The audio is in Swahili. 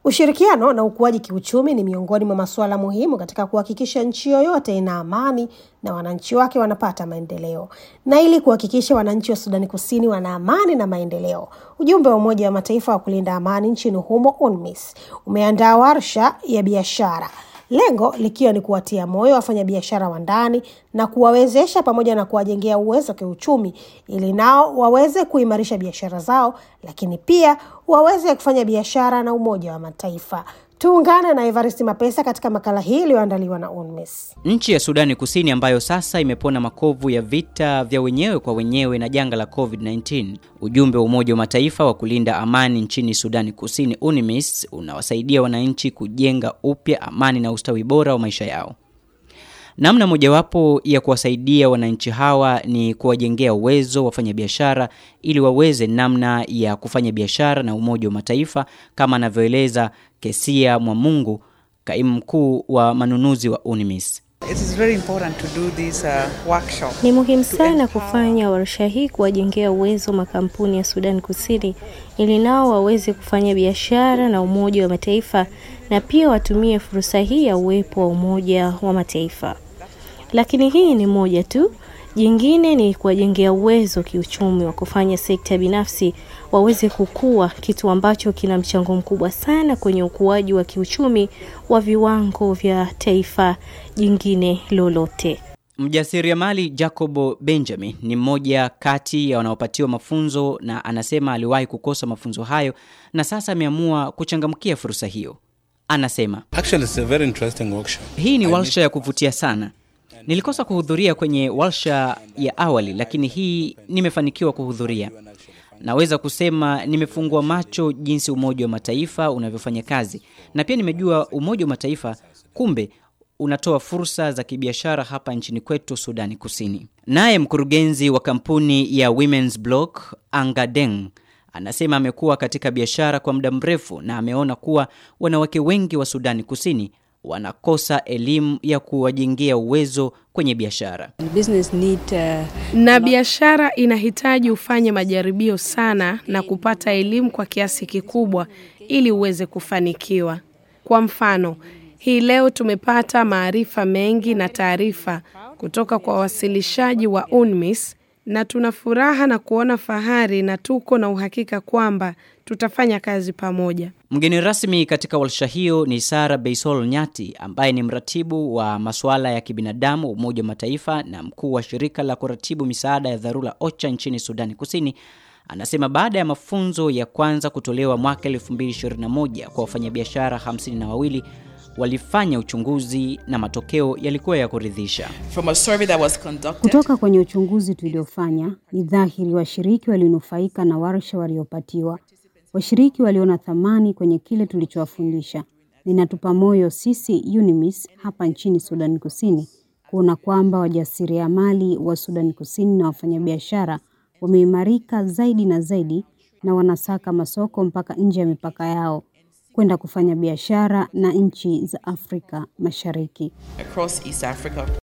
Ushirikiano na ukuaji kiuchumi ni miongoni mwa masuala muhimu katika kuhakikisha nchi yoyote ina amani na wananchi wake wanapata maendeleo. Na ili kuhakikisha wananchi wa Sudani Kusini wana amani na maendeleo, ujumbe wa Umoja wa Mataifa wa kulinda amani nchini humo UNMISS umeandaa warsha ya biashara lengo likiwa ni kuwatia moyo wafanyabiashara wa ndani na kuwawezesha pamoja na kuwajengea uwezo wa kiuchumi ili nao waweze kuimarisha biashara zao, lakini pia waweze kufanya biashara na Umoja wa Mataifa. Tuungane na Evarist Mapesa katika makala hii iliyoandaliwa na UNMISS. Nchi ya Sudani Kusini ambayo sasa imepona makovu ya vita vya wenyewe kwa wenyewe na janga la COVID-19. Ujumbe wa Umoja wa Mataifa wa kulinda amani nchini Sudani Kusini UNMISS unawasaidia wananchi kujenga upya amani na ustawi bora wa maisha yao. Namna mojawapo ya kuwasaidia wananchi hawa ni kuwajengea uwezo wafanyabiashara ili waweze namna ya kufanya biashara na Umoja wa Mataifa kama anavyoeleza Kesia Mwamungu, kaimu mkuu wa manunuzi wa UNMISS. It is very important to do this uh, workshop. Ni muhimu sana kufanya warsha hii kuwajengea uwezo makampuni ya Sudan Kusini ili nao waweze kufanya biashara na Umoja wa Mataifa na pia watumie fursa hii ya uwepo wa Umoja wa Mataifa. Lakini hii ni moja tu. Jingine ni kuwajengea uwezo kiuchumi wa kufanya sekta binafsi waweze kukua, kitu ambacho kina mchango mkubwa sana kwenye ukuaji wa kiuchumi wa viwango vya taifa jingine lolote. Mjasiriamali Jacobo Benjamin ni mmoja kati ya wanaopatiwa mafunzo na anasema aliwahi kukosa mafunzo hayo na sasa ameamua kuchangamkia fursa hiyo. Anasema Actually, it's a very interesting workshop. hii ni warsha ya kuvutia sana. Nilikosa kuhudhuria kwenye warsha ya awali, lakini hii nimefanikiwa kuhudhuria. Naweza kusema nimefungua macho jinsi Umoja wa Mataifa unavyofanya kazi, na pia nimejua Umoja wa Mataifa kumbe unatoa fursa za kibiashara hapa nchini kwetu Sudani Kusini. Naye mkurugenzi wa kampuni ya Women's Block Angadeng anasema amekuwa katika biashara kwa muda mrefu na ameona kuwa wanawake wengi wa Sudani Kusini wanakosa elimu ya kuwajengea uwezo kwenye biashara. Business need, uh, na biashara inahitaji ufanye majaribio sana na kupata elimu kwa kiasi kikubwa ili uweze kufanikiwa. Kwa mfano, hii leo tumepata maarifa mengi na taarifa kutoka kwa wawasilishaji wa UNMISS na tuna furaha na kuona fahari na tuko na uhakika kwamba tutafanya kazi pamoja. Mgeni rasmi katika warsha hiyo ni Sara Beisol Nyati ambaye ni mratibu wa masuala ya kibinadamu Umoja wa Mataifa na mkuu wa shirika la kuratibu misaada ya dharura OCHA nchini Sudani Kusini. Anasema baada ya mafunzo ya kwanza kutolewa mwaka 2021 kwa wafanyabiashara hamsini na wawili walifanya uchunguzi na matokeo yalikuwa ya kuridhisha. From a survey that was conducted, kutoka kwenye uchunguzi tuliofanya, ni dhahiri washiriki walinufaika na warsha waliopatiwa. Washiriki waliona thamani kwenye kile tulichowafundisha. Ninatupa moyo sisi UNMISS hapa nchini Sudan Kusini kuona kwamba wajasiriamali wa Sudan Kusini na wafanyabiashara wameimarika zaidi na zaidi na wanasaka masoko mpaka nje ya mipaka yao kwenda kufanya biashara na nchi za Afrika Mashariki. across East Africa.